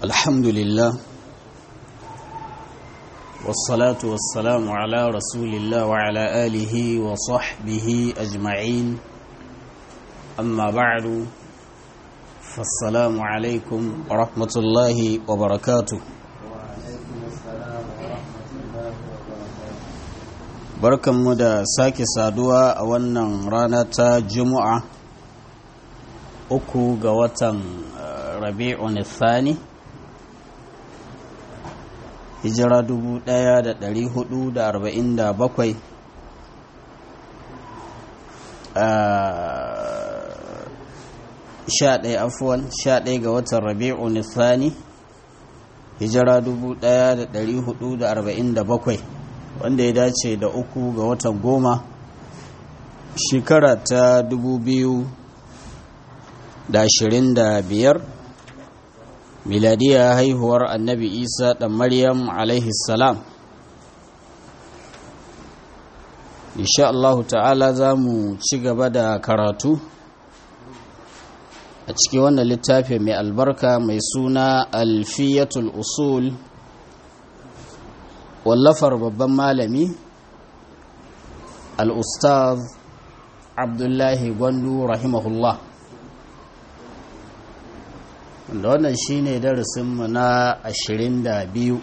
الحمد لله والصلاة والسلام على رسول الله وعلى آله وصحبه أجمعين أما بعد فالسلام عليكم ورحمة الله وبركاته barkanmu da sake saduwa a wannan rana ta juma'a uku ga watan rabi'un thani hijira 1447 sha ɗaya afuwan sha ɗaya ga watan rabi'un thani hijira 1447 wanda ya dace da uku ga watan goma shekara ta dubu biyu da ashirin da biyar miladiya haihuwar annabi isa da maryam salam insha Allahu ta'ala za mu ci gaba da karatu a cikin wannan littafi mai albarka mai suna alfiyatul usul wallafar babban malami al'ustaz abdullahi gwandu rahimahullah wanda wannan shi ne darasinmu na ashirin da biyu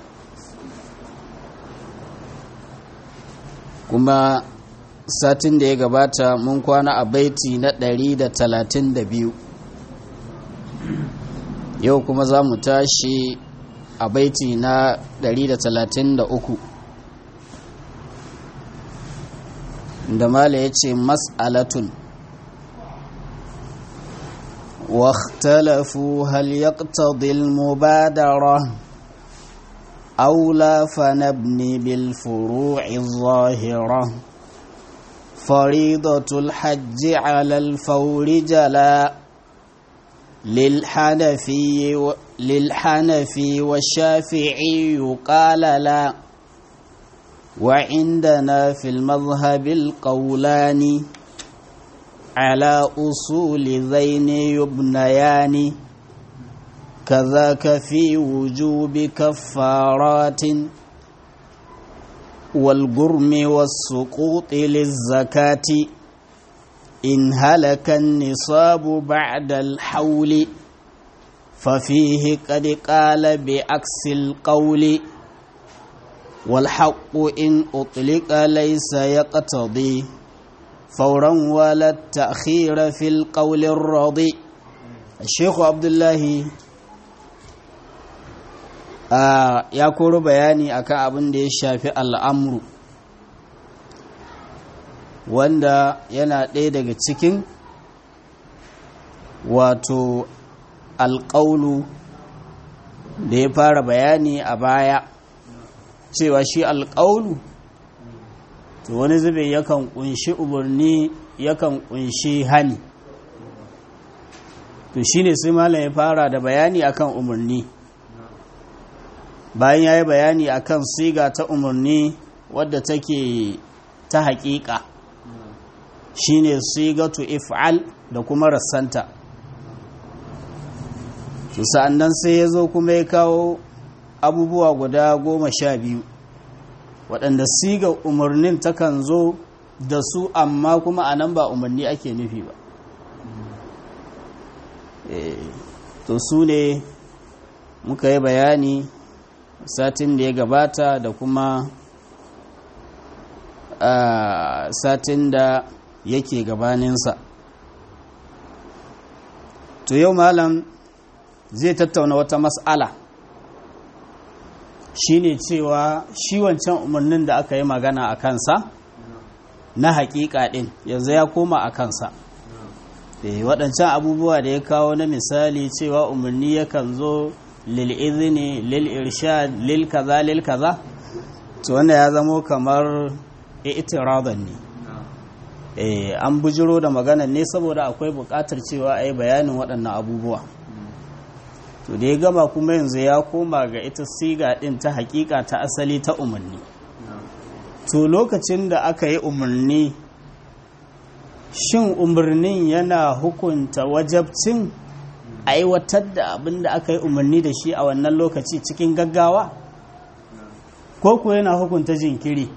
kuma satin da ya gabata mun kwana a baiti na ɗari da talatin da biyu yau kuma za mu tashi a baiti na 133 da mala ya ce mas'alatun واختلفوا هل يقتضي المبادرة أو لا فنبني بالفروع الظاهرة فريضة الحج على الفور جلا للحنفي و... للحنفي والشافعي قال لا وعندنا في المذهب القولان على أصول ذين يبنيان كذاك في وجوب كفارات والجرم والسقوط للزكاة إن هلك النصاب بعد الحول ففيه قد قال بعكس القول والحق إن أطلق ليس يقتضي فورا ولا التأخير في القول الرضي الشيخ عبد الله ya koro bayani akan abin da ya shafi al'amru wanda yana ɗaya daga cikin wato alƙaulu da ya fara bayani a baya cewa shi alƙaulu to wani zube yakan ƙunshi umarni yakan ƙunshi hani to shi ne sai malam ya fara da bayani akan umarni bayan ya yi bayani akan siga ta umarni wadda take ta haƙiƙa shine sigatu if'al da kuma rassanta to sa'annan sai ya zo kuma ya kawo abubuwa guda goma sha biyu waɗanda siga umarnin takan zo da su amma kuma a nan ba umarni ake nufi ba to su ne muka yi bayani satin da ya gabata da kuma satin da yake gabaninsa to yau malam zai tattauna wata mas'ala shine cewa shi wancan umarnin da aka yi magana a kansa na haƙiƙa ɗin yanzu ya koma a kansa waɗancan abubuwa da ya kawo na misali cewa umarni yakan zo lil izini lil irshad lil kaza lil kaza to wanda ya zamo kamar itiradan ne an bujiro da maganar ne saboda akwai buƙatar cewa a yi bayanin waɗannan abubuwa to da ya gama kuma yanzu ya koma ga ita siga ɗin ta hakika ta asali ta umarni to lokacin da aka yi umarni shin umarnin yana hukunta wajabcin aiwatar da abin da aka yi umarni da shi a wannan lokaci cikin gaggawa ko ko yana hukunta jinkiri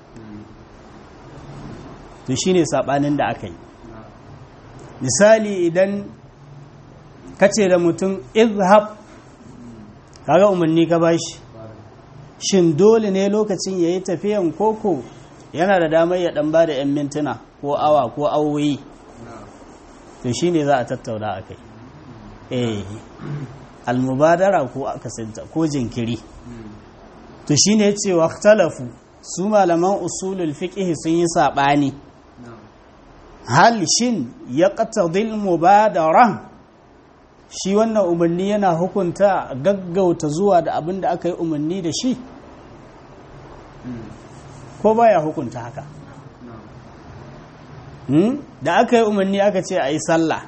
to shine sabanin da aka yi misali idan ka ce da mutum izhab kaga umarni ka bashi shin dole ne lokacin ya yi tafiyan koko yana da damar ya dan ba da 'yan mintuna ko awa ko awoyi to shine za a tattauna a kai eh almubadara ko akasinta ko jinkiri to shine ya ce waktalafu su malaman usulul fiqh sun yi saɓani hal shin ya qatadil mubadara shi wannan umarni yana hukunta gaggauta zuwa da abin da aka yi umarni da shi ko baya hukunta haka da aka yi umarni aka ce a yi sallah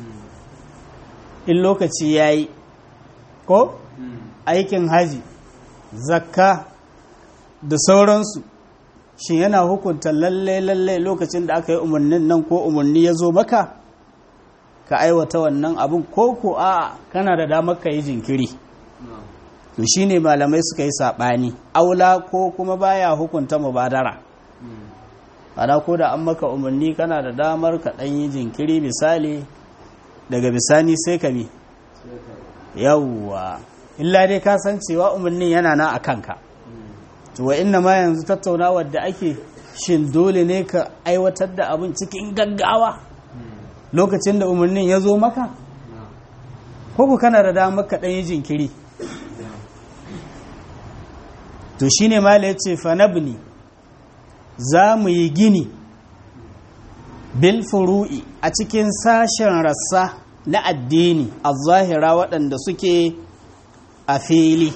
in lokaci ya yi ko aikin haji zakka da sauransu shi yana hukunta lalle lalle lokacin da aka yi umarnin nan ko umarni ya zo maka ka aiwata wannan abin ko ko a kana da damar ka yi jinkiri to shine malamai suka yi saɓani aula ko kuma baya hukunta mubadara ana ko da an maka umarni kana da damar ka ɗan yi jinkiri misali daga bisani sai ka bi yawwa illa dai ka san cewa umarnin yana na a kanka to wa inna ma yanzu tattaunawar da ake shin dole ne ka aiwatar da abin cikin gaggawa lokacin da umarnin ya zo maka ko ku kana da damar ka ɗan yi jinkiri to shine mala ya ce fanabni za mu yi gini bil furu'i a cikin sashen rassa na addini a zahira waɗanda suke a fili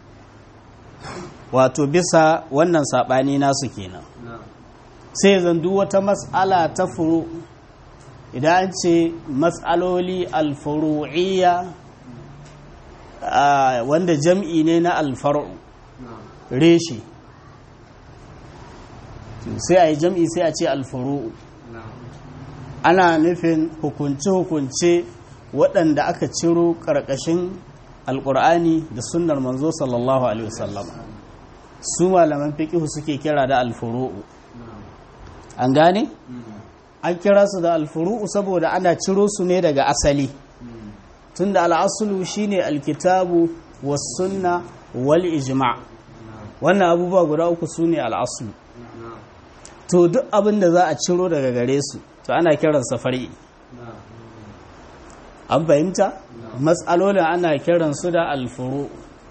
wato bisa wannan saɓani nasu kenan sai zandu wata matsala ta furu idan an ce matsaloli alfuru'iyya wanda jam'i ne na alfaru reshe sai a yi jam'i sai a ce alfuru'u ana nufin hukunce-hukunce waɗanda aka ciro ƙarƙashin alƙur'ani da sunnar manzo sallallahu alaihi wasallam su malaman fiƙihu suke kira da alfuru'u an gane? an kira su da alfuru'u saboda ana ciro su ne daga asali tunda al'asulu shine alkitabu was sunna wal ijma' wannan abubuwa guda uku su ne al'asulu to duk abin da za a ciro daga gare su to ana kiransa far'i an fahimta matsalolin ana kiransu da alfuru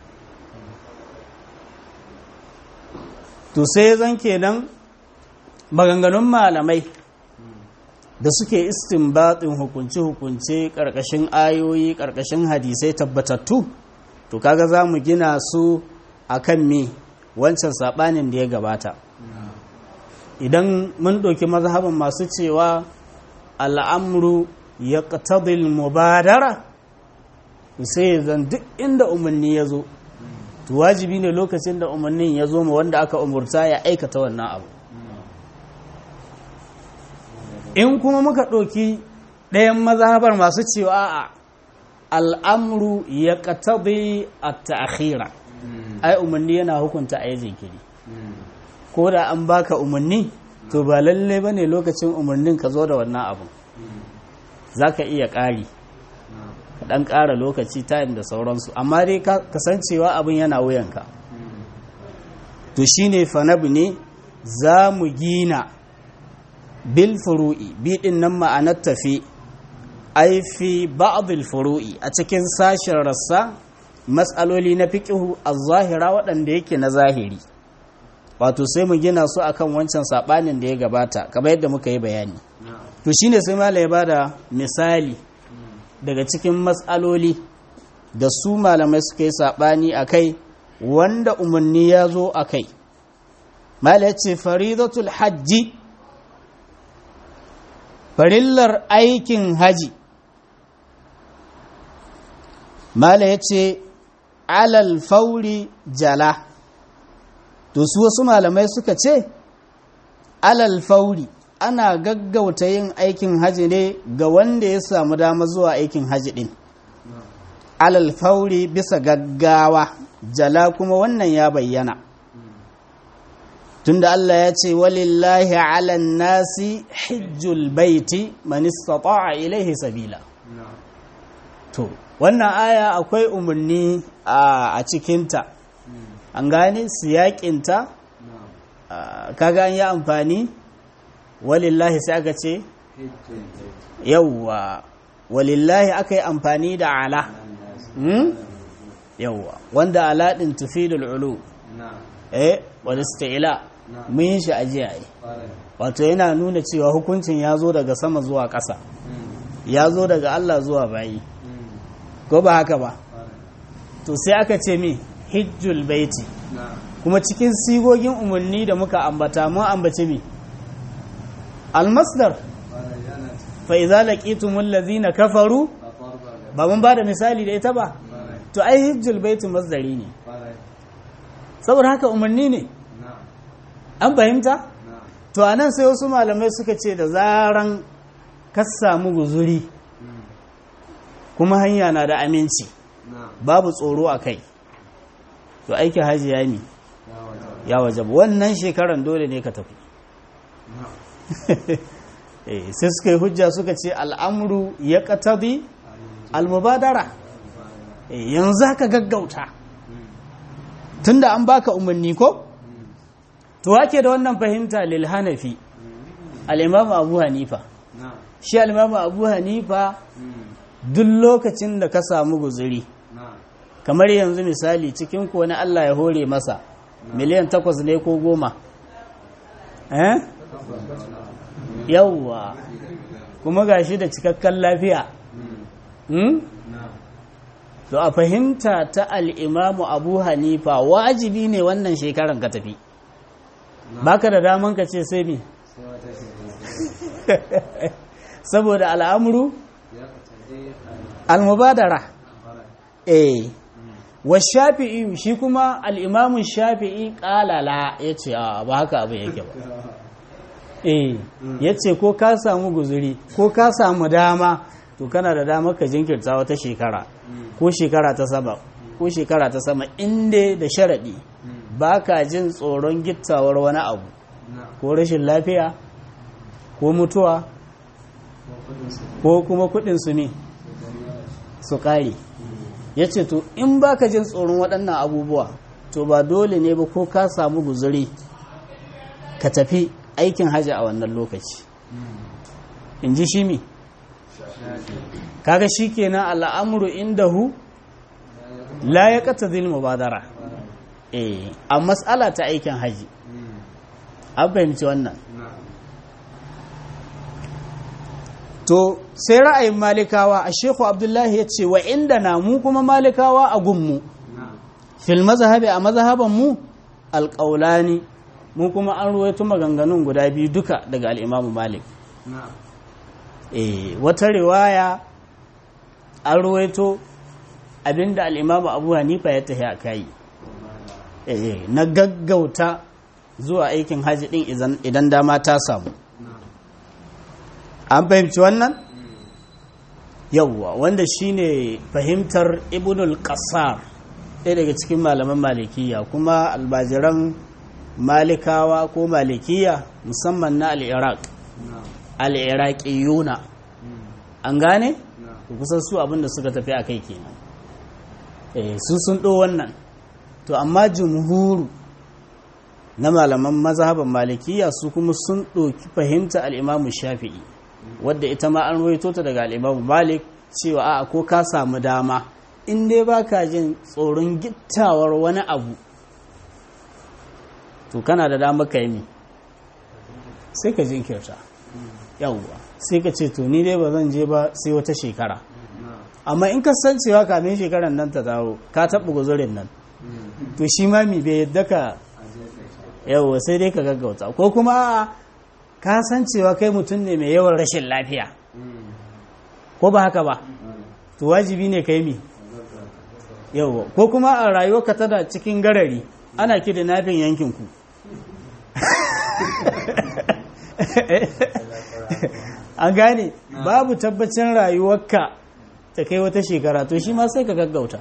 to sai zan kenan maganganun malamai da suke istinbatin hukunce-hukunce ƙarƙashin ayoyi ƙarƙashin hadisai tabbatattu to kaga za mu gina su a kan me wancan saɓanin da ya gabata idan mun ɗauki mazhaban masu cewa al'amru ya ƙatadil mubadara sai zan duk inda umarni ya zo to wajibi ne lokacin da umarnin ya zo ma wanda aka umurta ya aikata wannan abu in kuma muka ɗauki ɗayan mazhabar masu cewa a al'amru ya ƙatabi a ta'akhira ai umarni yana hukunta a yi jinkiri ko da an baka umarni to ba lalle ba ne lokacin umarnin ka zo da wannan abu za ka iya ƙari ka ɗan ƙara lokaci time da sauransu amma dai kasancewa abin yana wuyanka to shine fanabu ne za mu gina bil furu'i biɗin nan ma'anar tafi ai fi ba'dil furu'i a cikin sashen rassa matsaloli na fiƙihu a zahira waɗanda yake na zahiri wato sai mu gina su akan wancan saɓanin da ya gabata kamar yadda muka yi bayani to shine sai mala ya bada misali daga cikin matsaloli da su malamai suka yi saɓani a kai wanda umarni ya zo a kai mala ya ce faridatul hajji farillar aikin haji mala ya ce alal fauri jala to su wasu malamai suka ce alal fauri ana gaggauta yin aikin haji ne ga wanda ya samu dama zuwa aikin haji din alal fauri bisa gaggawa jala kuma wannan ya bayyana tunda Allah ya ce walillahi ala nasi hijjul baiti man istata'a ilaihi sabila to wannan aya akwai umarni a cikinta an gane siyakinta kaga an yi amfani walillahi sai aka ce yawwa walillahi aka yi amfani da ala yawwa wanda ala din tufidul ulu eh wal isti'la mun yi shi ajiya ai wato yana nuna cewa hukuncin ya zo daga sama zuwa ƙasa ya zo daga Allah zuwa bayi ko ba haka ba to sai aka ce mi hijjul baiti kuma cikin sigogin umarni da muka ambata mun ambace mi almasdar fa idza laqitumul ladzina kafaru ba mun bada misali da ita ba to ai hijjul baiti masdari ne saboda haka umarni ne an fahimta to anan sai wasu malamai suka ce da zaran ka samu guzuri kuma hanya na da aminci babu tsoro a kai to aiki haji ya mi ya wajaba wannan shekaran dole ne ka tafi sai suka yi hujja suka ce al'amuru ya katabi almubadara yanzu haka gaggauta tunda an baka umarni ko to wake da wannan fahimta lil hanafi al-imam abu hanifa shi al-imam abu hanifa duk lokacin da ka samu guzuri kamar yanzu misali cikin ko na Allah ya hore masa miliyan takwas ne ko goma eh yawwa kuma gashi da cikakken lafiya hmm? to a fahimta ta al'imamu abu hanifa wajibi ne wannan shekaran ka tafi baka da daman ka ce sai mi saboda al'amuru al-mubadara eh wa shafi'i shi kuma al'imamun shafi'i ƙalala ya ce ba haka abu yake ba eh ya ce ko ka samu guzuri ko ka samu dama to kana da dama ka jinkirta wata shekara ko shekara ta sama ko shekara ta sama inda da sharaɗi ba ka jin tsoron gittawar wani abu ko rashin lafiya ko mutuwa ko kuma kudin su ne su ƙare ya ce to in ba ka jin tsoron waɗannan abubuwa to ba dole ne ba ko ka samu guzuri ka tafi aikin hajji a wannan lokaci in ji shi mi kaga shi kenan al'amuru indahu la ya kata zil mubadara eh a matsala ta aikin haji an fahimci wannan to sai ra'ayin malikawa a sheku abdullahi ya ce wa inda na mu kuma malikawa a gunmu fil mazhabi a mazhaban mu alƙaulani mu kuma an ruwaito maganganun guda biyu duka daga al'imamu malik eh wata riwaya an ruwaito abinda al'imamu abu hanifa ya tafi a kayi na gaggauta zuwa aikin hajji din idan dama ta samu an fahimci wannan yauwa wanda shine fahimtar ibnul qasar ɗaya daga cikin malaman malikiya kuma albajiran malikawa ko malikiya musamman na al'iraq al'iraqiyuna an gane kusan su abinda suka tafi a kai kenan su sun ɗo wannan to amma jumhuru na malaman mazhaban malikiya su kuma sun ɗoki fahimta al'imamu shafi'i wadda ita ma an roito ta daga al'imamu malik cewa a ko ka samu dama in dai ba ka jin tsoron gittawar wani abu to kana da dama ka yi ne sai ka jinkirta yawwa sai ka ce to ni dai ba zan je ba sai wata shekara amma in ka san cewa kamin shekarar nan ta dawo ka taɓa guzurin nan to shi ma mi bai yadda ka yawwa sai dai ka gaggauta ko kuma ka san cewa kai mutum ne mai yawan rashin lafiya ko ba haka ba to wajibi ne kai mi yawwa ko kuma a rayuwarka tana cikin garari ana ki da nafin yankinku an gane babu tabbacin rayuwarka ta kai wata shekara to shi ma sai ka gaggauta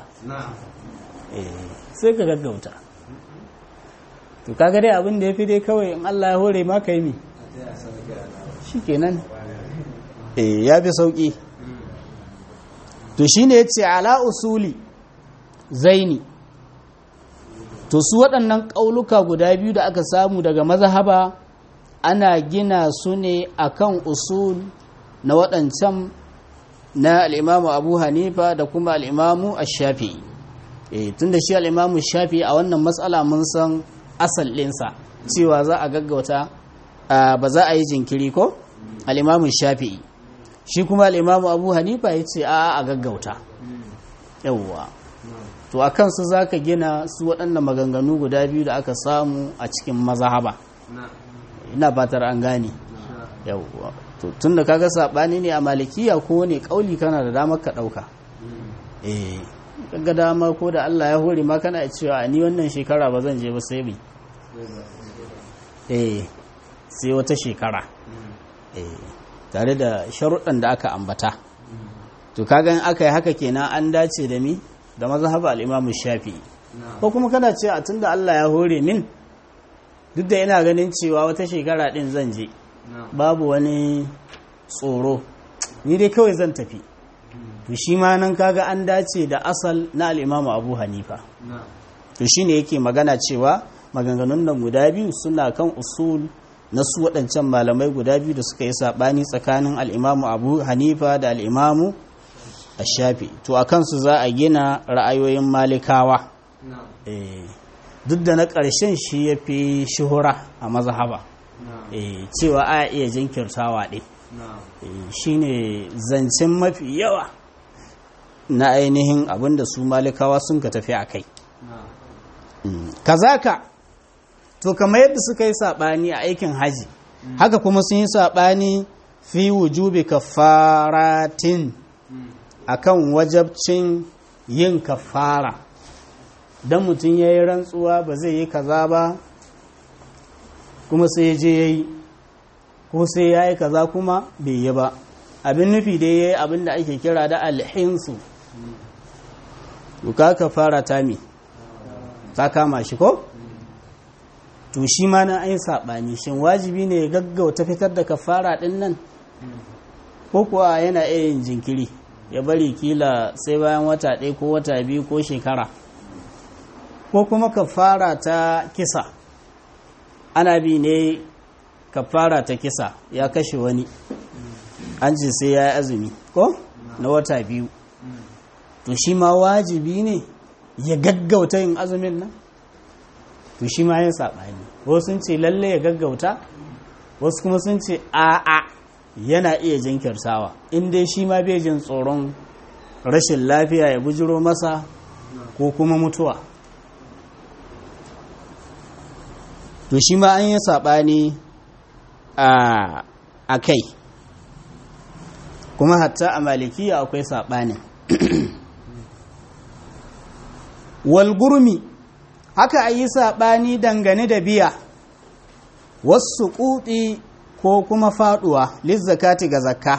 sai ka gaggauta to kaga dai abin da ya fi dai kawai in Allah ya hore ma kai mi shi kenan eh ya fi sauki to shine yace ala usuli zaini to su waɗannan ƙauluka guda biyu da aka samu daga mazhaba ana gina su ne akan usul na waɗancan na al'imamu abu hanifa da kuma al'imamu ashafi e, tun da shi al'imamu shafi a wannan matsala mun san asal ɗinsa cewa za a gaggauta ba za a yi jinkiri ko al'imamu shafi shi kuma al'imamu abu hanifa ya ce a a gaggauta yawwa to a kansu za ka gina su waɗannan maganganu guda biyu da aka samu a cikin mazahaba ina fatar an gane yawwa to tun da kaga saɓani ne a malikiya ko ne ƙauli kana da damar ka ɗauka eh kaga dama ko da Allah ya hore ma kana cewa ni wannan shekara ba zan je ba sai bi eh sai wata shekara eh tare da sharuɗan da aka ambata to kaga in aka yi haka kenan an dace da mi da mazhab al-Imam Shafi'i ko kuma kana cewa tunda Allah ya hore min duk da ina ganin cewa wata shekara din zan je babu wani tsoro ni dai kawai zan tafi to shi ma nan kaga an dace da asal na al-Imam Abu Hanifa to shine yake magana cewa maganganun nan guda biyu suna kan usul na su waɗancan malamai guda biyu da suka yi saɓani tsakanin al'imamu abu hanifa da al'imamu a shafi to a kansu za a gina ra'ayoyin malikawa duk da na ƙarshen shi ya fi shuhura a mazhaba cewa a iya jinkirtawa ɗin shi ne zancen mafi yawa na ainihin abinda su malikawa sun ka tafi a kai kazaka to kamar yadda suka yi saɓani a aikin haji haka kuma sun yi saɓani fi wujubi kafaratin akan wajabcin yin kafara don mutum ya yi rantsuwa ba zai yi kaza ba kuma sai je ya yi ko sai ya yi kaza kuma bai yi ba abin nufi dai ya yi abin da ake kira da alhinsu duka kafara ta mi ta kama shi ko? to shi ma na ayin saɓani shin wajibi ne ya gaggauta fitar da kafara ɗin nan ko kuwa yana iya yin jinkiri ya bari kila sai bayan wata ɗaya ko wata biyu ko shekara ko kuma kafara ta kisa ana bi ne kafara ta kisa ya kashe wani an ce sai ya yi azumi ko na wata biyu to shi ma wajibi ne ya gaggauta yin azumin nan to shi ma yin saɓani wasu sun ce lalle ya gaggauta wasu kuma sun ce a'a yana iya jinkirtawa in dai shi ma bai jin tsoron rashin lafiya ya bujiro masa ko kuma mutuwa to shi ma an yi saɓani a kai kuma hatta a malikiya akwai saɓanin walgurmi haka a yi saɓani dangane da biya wasu ƙuɗi ko kuma faɗuwa lizzakati ga zakka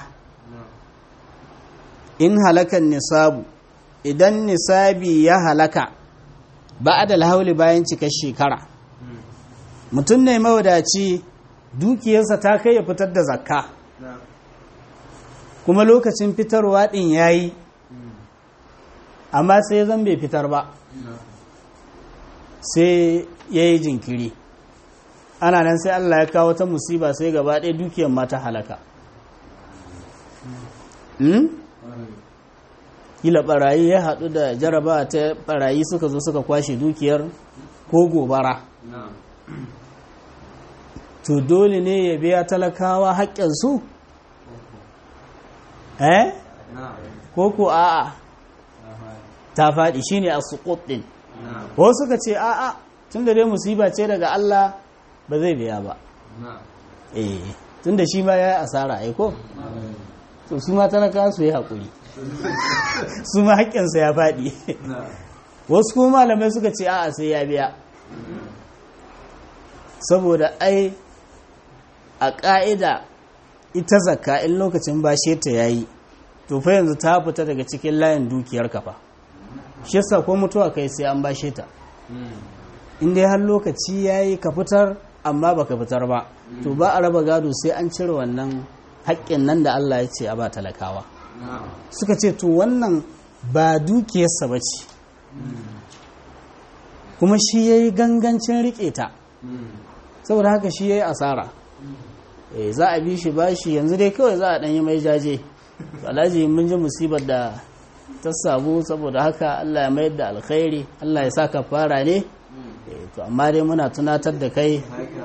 in halakan nisabu idan nisabi ya halaka ba da hauli bayan cikar shekara mutum ne mawadaci dukiyarsa ta kai ya fitar da zakka kuma lokacin fitarwa ɗin ya yi amma sai zan bai fitar ba sai ya yi jinkiri ana nan sai Allah ya kawo ta musiba sai gaba ɗaya dukiyar mata halaka kila barayi ya haɗu da jaraba ta barayi suka zo suka kwashe dukiyar ko gobara to dole ne ya biya talakawa haƙƙinsu eh ko ko a'a ta faɗi shine a suƙut ɗin wasu suka ce a'a tun da dai musiba ce daga Allah ba zai biya ba eh tun da shi ma ya yi asara aiko to su ma talaka su yi haƙuri su ma haƙƙinsa ya faɗi wasu kuma malamai suka ce a'a sai ya biya saboda ai a ƙa'ida ita zakka in lokacin bashe ta yayi to fa yanzu ta fita daga cikin layin dukiyar kafa shi yasa ko mutuwa kai sai an bashe ta in dai har lokaci yayi ka fitar amma baka fitar ba to ba a raba gado sai an cire wannan haƙƙin nan da Allah ya ce a ba talakawa suka ce to wannan ba dukiyarsa ba ce kuma shi ya yi gangancin riƙe ta saboda haka shi ya yi asara za a bi shi ba shi yanzu dai kawai za a ɗanyi mai jaje alhaji mun ji musibar da ta samu saboda haka Allah ya mayar da alkhairi Allah ya sa ka fara ne to amma dai muna tunatar da kai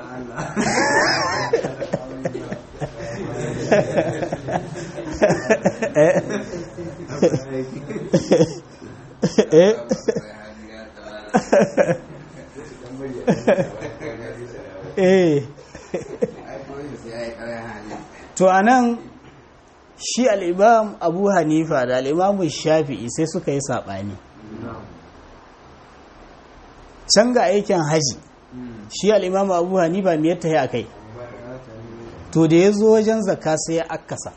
eh to anan shi al'imam abu hanifa da al'imamun shafi'i sai suka yi saɓani can ga aikin haji shi al'imam abu hanifa mai yadda ya kai to da ya zo wajen zakka sai ya akasa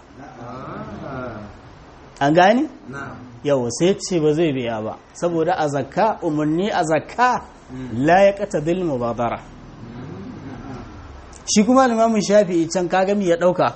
an gani? yau sai ce ba zai biya ba saboda a zakka umarni a zakka la ya kata bil mubadara shi kuma limamin shafi'i can kagami ya ɗauka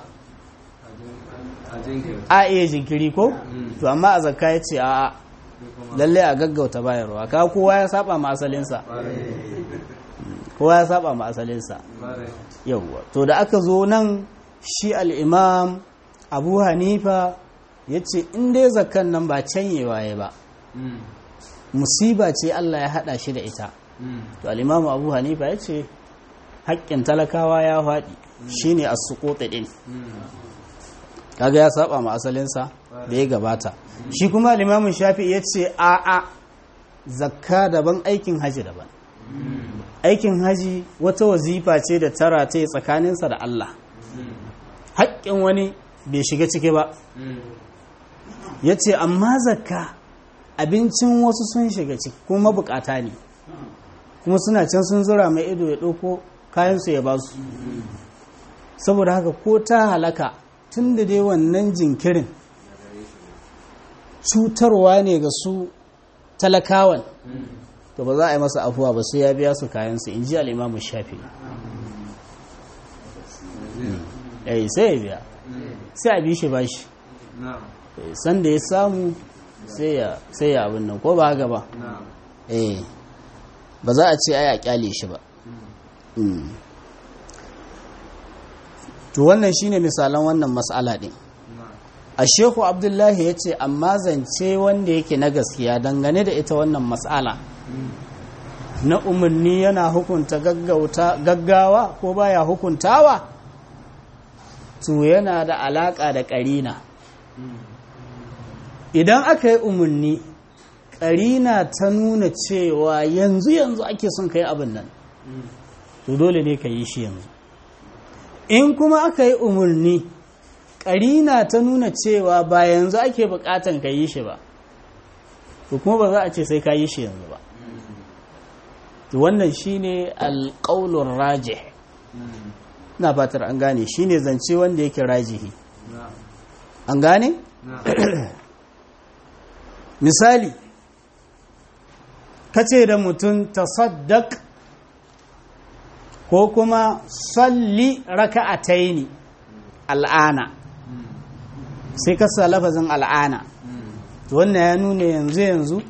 a iya jinkiri ko to amma a zakka ya ce a lallai a gaggauta bayarwa ka kowa ya saba ma asalinsa kowa ya saba ma asalinsa yauwa to da aka zo nan shi al'imam abu hanifa ya ce dai zakkan nan ba canyewa ya ba musiba ce allah ya hada shi da ita to al'imam abu hanifa ya ce haƙƙin talakawa ya faɗi shi ne a suƙoɗe ɗin kaga ya saba ma asalinsa da ya gabata shi kuma limamin shafi ya ce a'a zakka daban aikin haji daban aikin haji wata wazifa ce da tara ta tsakaninsa da Allah haƙƙin wani bai shiga ciki ba ya ce amma zakka abincin wasu sun shiga ciki kuma bukata ne kuma suna can sun zura mai ido ya ɗauko kayansu ya ba su saboda haka ko ta halaka tun da dai wannan jinkirin cutarwa ne ga su talakawan to ba za a yi masa afuwa ba sai ya biya su kayansu in ji al'imamu shafi eh sai ya biya sai a bi shi ba shi sanda ya samu sai ya abin nan ko ba haka ba eh ba za a ce ai a kyale shi ba to wannan shine misalan wannan mas'ala din a shehu abdullahi ya ce amma zance wanda yake na gaskiya dangane da ita wannan mas'ala na umarni yana hukunta gaggawa ko baya hukuntawa to yana da alaka da ƙarina idan aka yi umarni ƙarina ta nuna cewa yanzu yanzu ake son ka yi abin nan to dole ne ka yi shi yanzu in kuma aka yi umarni ƙarina ta nuna cewa ba yanzu ake buƙatan ka yi shi ba to kuma ba za a ce sai ka yi shi yanzu ba to wannan shine alƙaulun rajih na fatar an gane shine zance wanda yake rajihi an gane misali kace da mutum tasaddaq ko kuma salli raka'ataini al'ana sai ka sa lafazin al'ana wannan ya nuna yanzu yanzu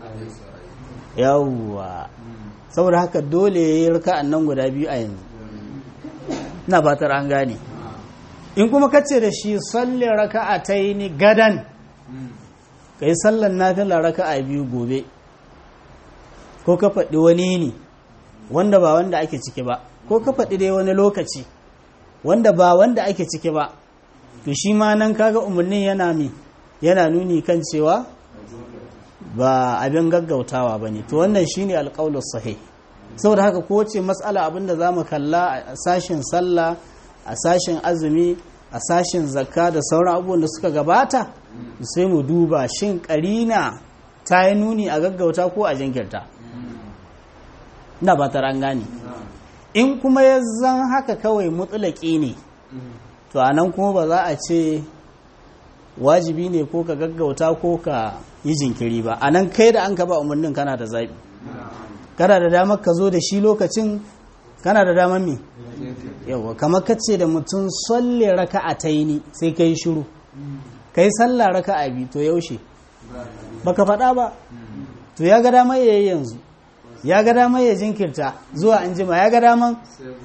yawwa saboda haka dole ya yi raka'an nan guda biyu a yanzu na fatar an gane in kuma kace da shi salli raka'ataini gadan ka yi sallan nafila raka'a biyu gobe ko ka faɗi wani ne wanda ba wanda ake ciki ba ko ka faɗi dai wani lokaci wanda ba wanda ake ciki ba to shi ma nan kaga umarnin yana mi yana nuni kan cewa ba abin gaggautawa ba ne to wannan shi ne alƙaulus sahih saboda haka kowace matsala abinda za mu kalla a sashen sallah a sashen azumi a sashen zakka da sauran abubuwan da suka gabata sai mu duba shin ƙarina ta yi nuni a gaggauta ko a jinkirta na ba ta gane in kuma ya zan haka kawai mutulaki ne to a nan kuma ba za a ce wajibi ne ko ka gaggauta ko ka yi jinkiri ba a nan kai da an ka ba umarnin kana da zaɓi kana da damar ka zo da shi lokacin kana da damar me yawa kamar kace da mutum salle raka a taini sai ka yi shiru ka yi sallah raka a biyu to yaushe baka faɗa ba to ya ga damar ya yi yanzu ya ga damar ya jinkirta zuwa an jima ya ga damar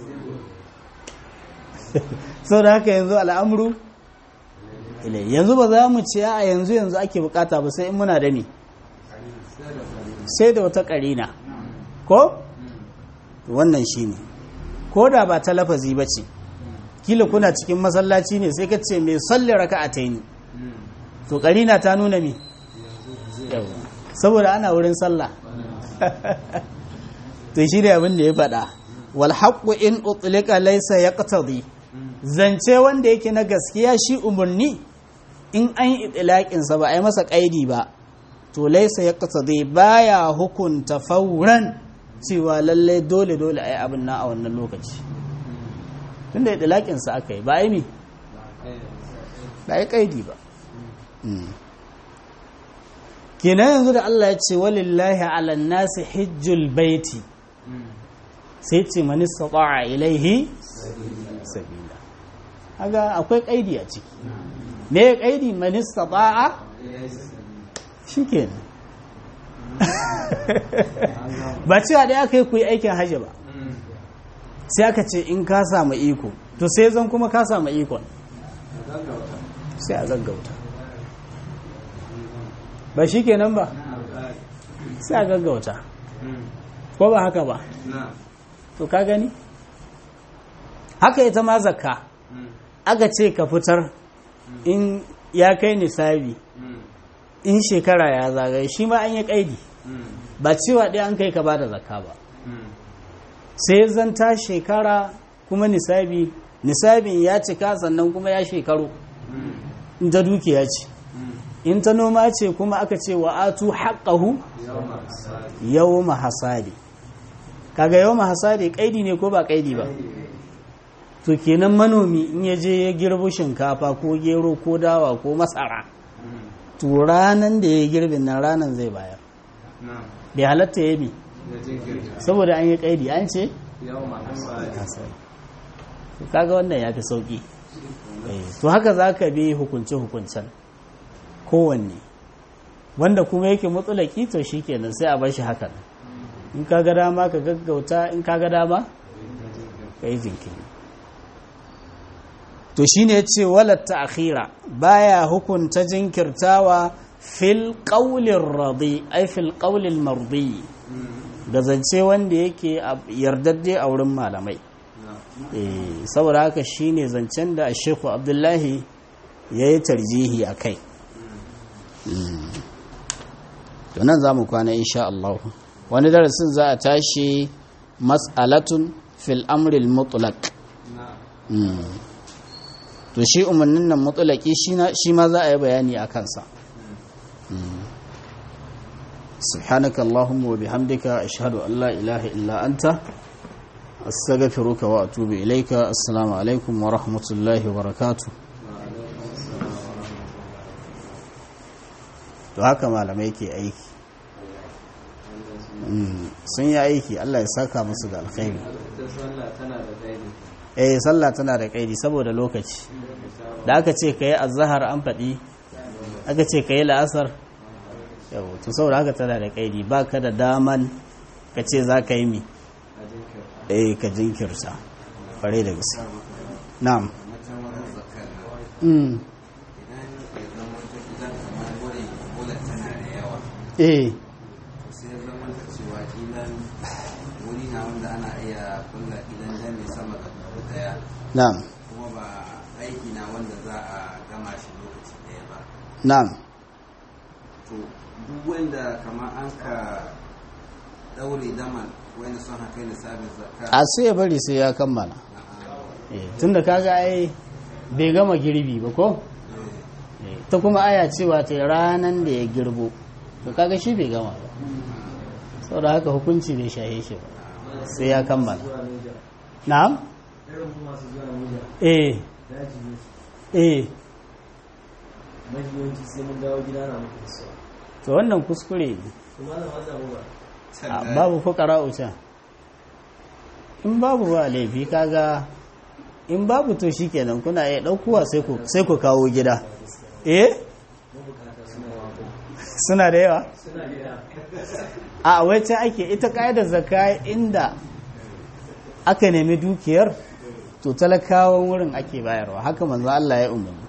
sau da haka yanzu al'amuru ilai yanzu ba za mu ce a yanzu yanzu ake bukata ba sai in muna da ni sai da wata karina ko wannan shi ne ko da ba ta lafazi ba ce kila kuna cikin masallaci ne sai ka ce mai salli raka a ta yi to karina ta nuna mi saboda ana wurin sallah to shi ne abin da ya faɗa wal haqqu in utlika laysa yaqtadi zance wanda yake na gaskiya shi umarni in an yi itilaƙinsa ba a yi masa ƙaidi ba to laisa ya kasa zai baya hukunta fauran cewa lallai dole dole a yi abin na a wannan lokaci tun da itilaƙinsa aka yi ba a yi mi ba a yi ƙaidi ba kenan yanzu da Allah ya ce walillahi ala nasi hijjul baiti sai ce mani a ilaihi sabila haga akwai ƙaidi a ciki me ya ƙaidi manista ba'a shi ke ba cewa da aka yi ku yi aikin hajji ba sai aka ce in ka samu iko to sai zan kuma ka samu ikon sai a gaggauta ba shi kenan ba sai a gaggauta ko ba haka ba to ka gani haka ita ma zakka aka ce ka fitar in ya kai nisabi in shekara ya zagaye shi ma an yi kaidi ba cewa ɗaya an kai ka ba da zakka ba sai zanta shekara kuma nisabi nisabin ya cika sannan kuma ya shekaru in ta dukiya ce in ta noma ce kuma aka ce wa atu haƙahu yau mahasadi kaga yau mahasadi kaidi ne ko ba kaidi ba to kenan manomi in ya je ya girbi shinkafa ko gero ko dawa ko masara to ranan da ya girbin nan ranan zai bayar bai halatta ya bi saboda an yi kaidi an ce kaga wannan ya fi sauki to haka za ka bi hukunce-hukuncen kowanne wanda kuma yake matsalaki to shi kenan sai a bar shi hakan in ka ga dama ka gaggauta in ka ga dama ka yi jinkiri to shine yace walat ta'khira baya hukunta jinkirtawa fil qawlir radi ay fil qawlil mardi da zance wanda yake yardadde a wurin malamai eh saboda haka shine zancen da Sheikh Abdullahi yayi tarjihi akai to nan zamu kwana insha Allah wani darasin za a tashi mas'alatun fil amril mutlaq to shi umarnin nan mutulaki shi ma za a yi bayani a kansa subhanaka allahumma wa bihamdika ashhadu an la ilaha illa anta astaghfiruka wa atubu ilayka assalamu alaikum wa rahmatullahi wa barakatuh to haka malamai ke aiki sun yi aiki Allah ya saka musu da alkhairi eh sallah tana da kaidi saboda lokaci da aka ce ka yi azahar an faɗi aka ce ka yi la'asar yau to saboda haka tana da kaidi ba ka da daman ka ce za ka yi mi eh ka jinkirta ƙwarai da gaske na'am eh na'am kuma ba aiki na wanda za a gama shi lokaci ɗaya ba na'am to duk wanda kama an ka ɗaure daman wanda sun haka lissafin zakka a sai ya bari sai ya kammala tun da kaga ai bai gama girbi ba ko ta kuma aya cewa ta ranan da ya girbo to kaga shi bai gama ba saboda haka hukunci bai shahe shi ba sai ya kammala na'am eh eh mahiyoci sai mun dawo gida na muku so to wannan kuskure ne kuma na wata ba A, babu fukara uca in babu ba laifi kaga in babu to shikenan kuna iya ɗaukuwa sai ku sai ku kawo gida eh mabukata suna yawa ko suna da yawa suna gida a wacce ake ita ƙa'idar zakka inda aka nemi dukiyar to talakawan wurin ake bayarwa haka manzo Allah ya umarni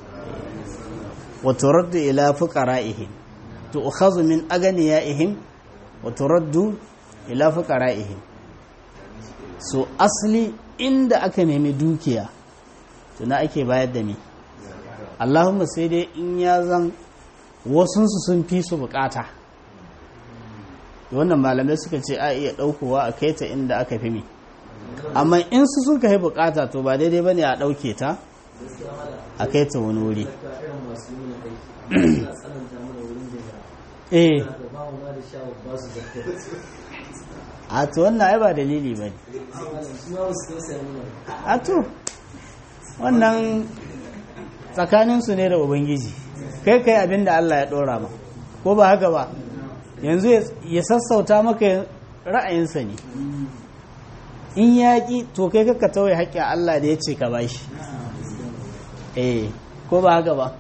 wa turaddu ila fuqara'ihim tu'khadhu min aghniyaihim wa turaddu ila fuqara'ihim so asli inda aka nemi dukiya to na ake bayar da ni Allahumma sai dai in ya zan wasunsu sun fi su bukata wannan malamai suka ce a iya ɗaukowa a kai ta inda aka fi mi amma in su suka yi bukata to ba daidai ba ne a ɗauke ta a kai ta wani wuri ka irin masu yi na aiki suna tsananta mana wurin jira eh da ba mu ma da shawar ba su zakka a to wannan ai ba dalili ba ne su ma wasu tausaya mana a to wannan tsakaninsu ne da ubangiji kai kai abin da Allah ya ɗora ma ko ba haka ba yanzu ya- ya sassauta maka ra'ayinsa ne in yaƙi to kai kaka tauye haƙƙin Allah da ya ce ka bashi eh ko ba haka ba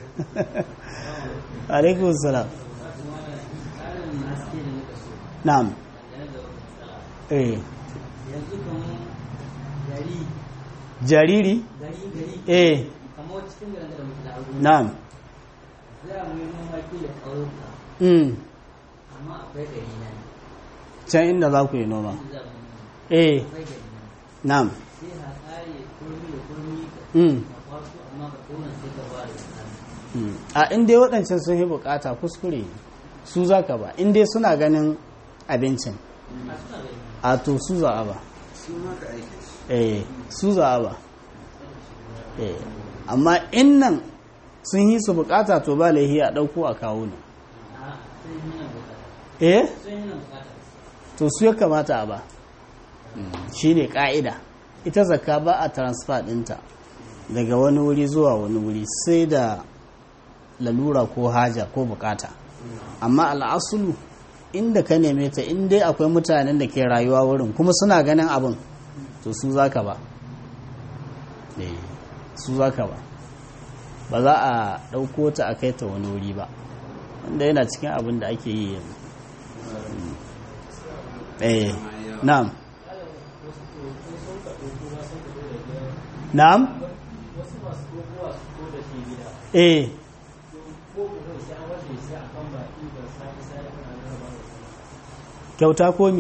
alaikun salam na'am eh yanzu kamar gari jariri gari gari eh kamar cikin garin da muke da aure na'am za mu yi noma kila ƙauyuka mm. amma akwai gari na ne can inda za ku yi noma za mu yi eh akwai gari na na'am sai ha tsare kurmi da kurmi ka mm. ka kwaso amma ka kona sai ka ba da tsari Mm. a inda waɗancan sun yi bukata kuskure ne. su za ka ba inda suna ganin abincin a suna gari a to su za a ba su maka aiki eh su za a ba eh amma in nan sun yi su bukata to ba laihi a ɗauko a kawo ne a sun yi nan bukata eh sun yi nan bukata to su ya kamata a ba shi ne ƙa'ida ita zakka ba a transfer ɗinta daga wani wuri zuwa wani wuri sai da lalura ko haja ko bukata amma al'asulu inda ka neme ta in dai akwai mutanen da ke rayuwa wurin kuma suna ganin abin to su za ka ba Eh, su za ka ba ba za a ɗauko ta a kai ta wani wuri ba wanda yana cikin abin da ake yi yanzu eh na'am na'am eh kyauta komi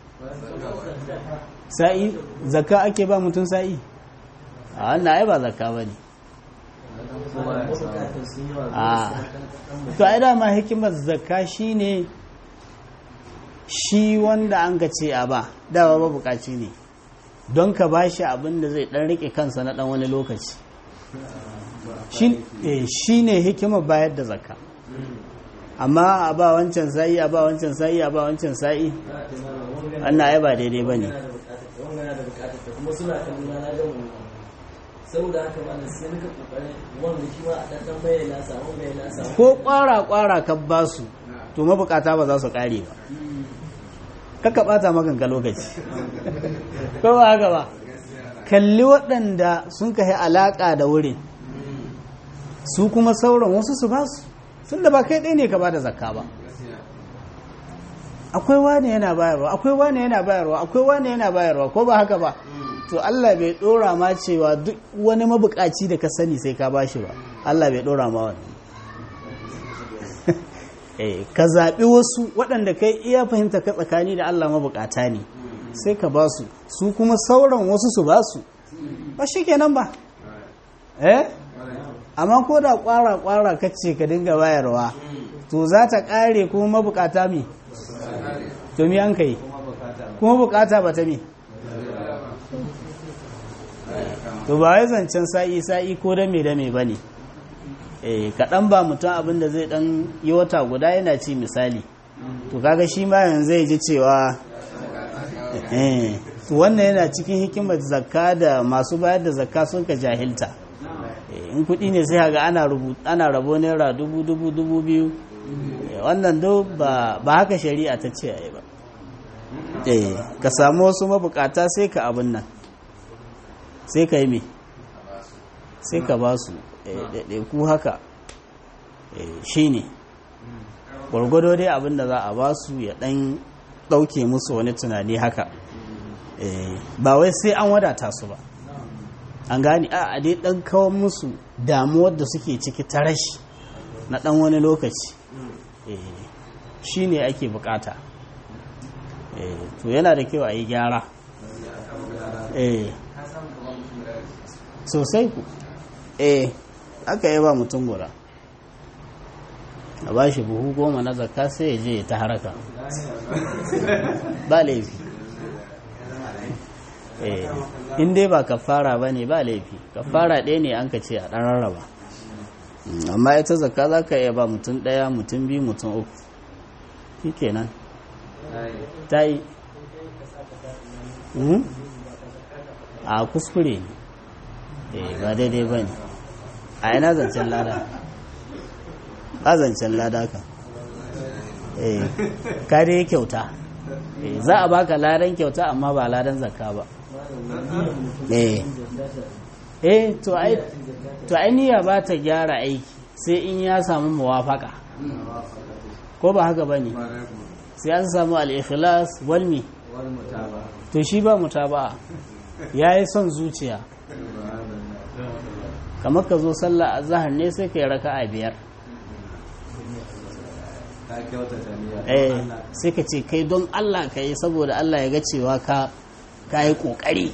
sa'i zakka ake ba mutum sa'i a wannan ai ba zakka ba ne mabukatan sun yawa a to ai dama hikimar zakka shine shi wanda an ka ce a ba dawa ba bukaci ne don ka ba shi abin da zai dan rike kansa na dan wani lokaci shi ne hikimar bayar da zakka amma a ba wancan sa'i a ba wancan sa'i a ba wancan sa'i wannan ai ba daidai ba ne wanga da bukatar ta kuma suna kan nuna na ga mu saboda haka ma sai nika kokarin wanda shi ma a dan dan bayyana samu bayyana samu ko kwara-kwara ka ba su to mabukata ba za su kare ba kaka bata maganka lokaci ko ba haka ba kalli waɗanda sun kai alaƙa da wurin su kuma sauran wasu su ba su tun da ba kai ɗaya ne ka ba da zakka ba akwai wane yana bayarwa akwai wane yana bayarwa akwai wane yana bayarwa ko ba haka ba to Allah bai ɗora ma cewa duk wani mabukaci da ka sani sai ka bashi ba Allah bai ɗora ma wani eh ka zaɓi wasu waɗanda kai iya fahimta ka tsakani da Allah mabukata ne sai ka ba su su kuma sauran wasu su ba su ba shi kenan ba eh amma ko da kwara-kwara kace ka dinga bayarwa to za ta ƙare kuma mabukata mi to mi an kai kuma bukata ba ta mi to ba wai zancen sa'i sa'i ko da me da me ba ne eh kaɗan ba mutum abin da zai ɗan yi wata guda yana ci misali to kaga shi ma yanzu zai ji cewa eh to wannan yana cikin hikimar zakka da masu bayar da zakka sun ka jahilta Eh, in kuɗi ne sai ga ana rubu ana rabo naira dubu dubu dubu biyu Eh, wannan do ba ba haka shari'a ta ce ai ba eh ka samu wasu mabukata sai ka abin nan sai ka yi me sai ka ba su ɗaiɗaiku haka shi ne gwargwado dai abin da za a ba su ya ɗan ɗauke musu wani tunani haka Eh, ba wai sai an wadata su ba an gani a a dai ɗan kawo musu damuwar da suke ciki ta rashi na ɗan wani lokaci Eh, shi ne ake bukata Eh, to yana da kyau a yi gyara eh sosai ku eh aka yi ba mutum guda a ba shi buhu goma na zakka sai ya je ta haraka ba laifi eh in dai ba kafara ba ne ba laifi kafara ɗaya ne an ka ce a ɗan rarraba Mm, amma ita zakka za ka iya ba mutum ɗaya mutum biyu mutum uku shi kenan ta yi Mhm. a kuskure ne eh ba daidai ba ne a ina zancen lada ba zancen lada ka eh ka dai kyauta eh za a baka ladan kyauta amma ba ladan zakka ba eh eh to ai to ai niyya ba ta gyara aiki sai in ya samu muwafaka ko ba haka bane sai an samu al-ikhlas wal mi to shi ba mutaba'a yayi son zuciya kamar ka zo sallah azhar ne sai kai raka'a biyar ka kyautata niyya eh sai ka ce kai don Allah ka yi saboda Allah ya ga cewa ka ka yi kokari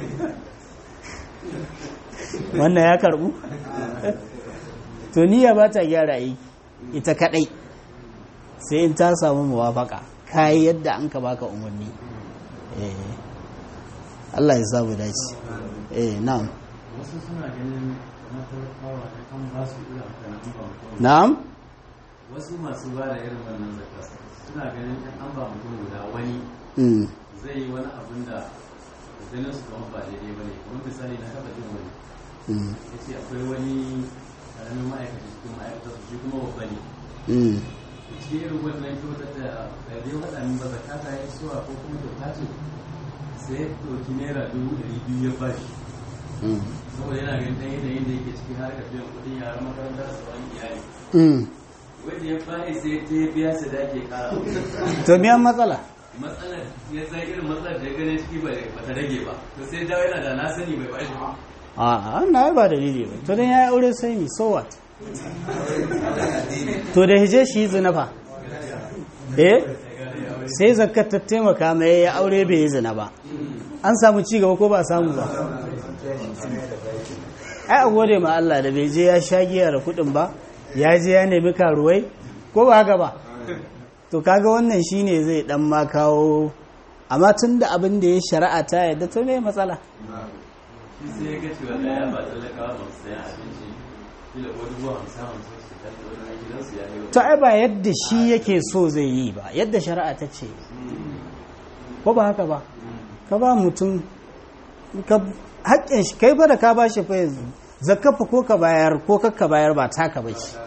wannan ya karbu to niyya ba ta gyara aiki ita kadai sai in ta samu muwafaka kayi yadda an ka baka umarni eh Allah ya samu dace eh na'am wasu suna ganin na talakawa da kan ba su irin kanan ba mutum na'am wasu masu ba da irin wannan zakka suna ganin in an ba mutum guda wani mm zai yi wani abin da ganin su kamar ba daidai ba ne kuma misali na taba jin wani mm ya ce akwai wani karamin ma'aikaci cikin ma'aikatar su shi kuma babba ne mm cikin irin wannan kyautar da ɗari waɗa min ba zakka ta yi suwa ko kuma kyauta ce sai ya ɗauki naira dubu ɗari biyu ya bashi mm saboda yana ganin ɗan yanayin da yake ciki har ka biyan kuɗin yaran makaranta da sauran iyali mm wanda ya bayi sai ta ya biya su da ake kara to miyan matsala matsalar ya san irin matsalar da ya gane ciki ba ba ta rage ba to sai dawo yana da na sani bai bashi ba a na ba dalili ba to dan ya aure sai ni so what to da hije shi zina fa eh sai zakat ta taimaka mai ya aure bai yi zina ba an samu ci gaba ko ba samu ba ai a gode ma Allah da bai je ya sha giya da kuɗin ba ya je ya nemi karuwai ko ba haka ba to kaga wannan shine zai dan ma kawo amma tun da abin da ya shari'a ta yadda to ne matsala shi sai ya ga cewa da ya ba talakawa ba su sayan abinci kila ko dubu hamsin hamsin su kan wani gidansu ya yi to ai ba yadda shi yake so zai yi ba yadda shari'a ta ce ko ba haka ba ka ba mutum ka haƙƙin shi kai ba da ka ba shi fa yanzu zakafa ko ka bayar ko kakka bayar ba taka ba ce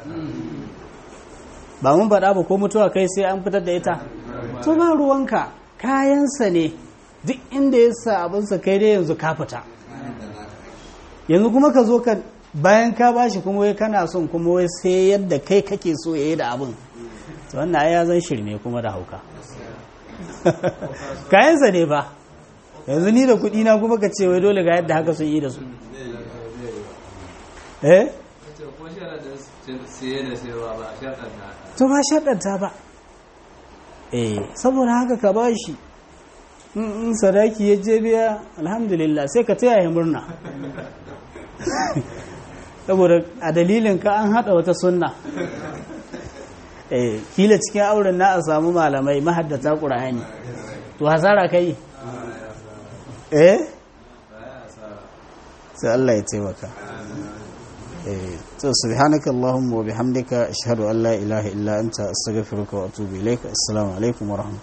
ba mun faɗa ba ko mutuwa kai sai an fitar da ita to ba ruwanka kayansa ne duk inda ya sa abinsa kai dai yanzu ka fita yanzu kuma ka zo ka bayan ka bashi kuma wai kana son kuma wai sai yadda kai kake so ya yi da abin to wannan ai ya zan shirme kuma da hauka kayansa ne ba yanzu ni da kuɗi na kuma ka ce wai dole ga yadda haka sun yi da su eh ko sharadin siye da sayarwa ba a shaɗanta to ba shaɗanta ba eh saboda haka ka ba shi in in sadaki ya je biya alhamdulillah sai ka taya ya murna saboda a dalilin ka an haɗa wata sunna eh kila cikin auren na a samu malamai mahaddata ƙur'ani to hasara kai eh sai Allah ya taimaka eh to subhanaka allahumma wa bihamdika ashhadu an la ilaha illa anta astaghfiruka wa atubu ilaik assalamu alaikum wa rahmatullahi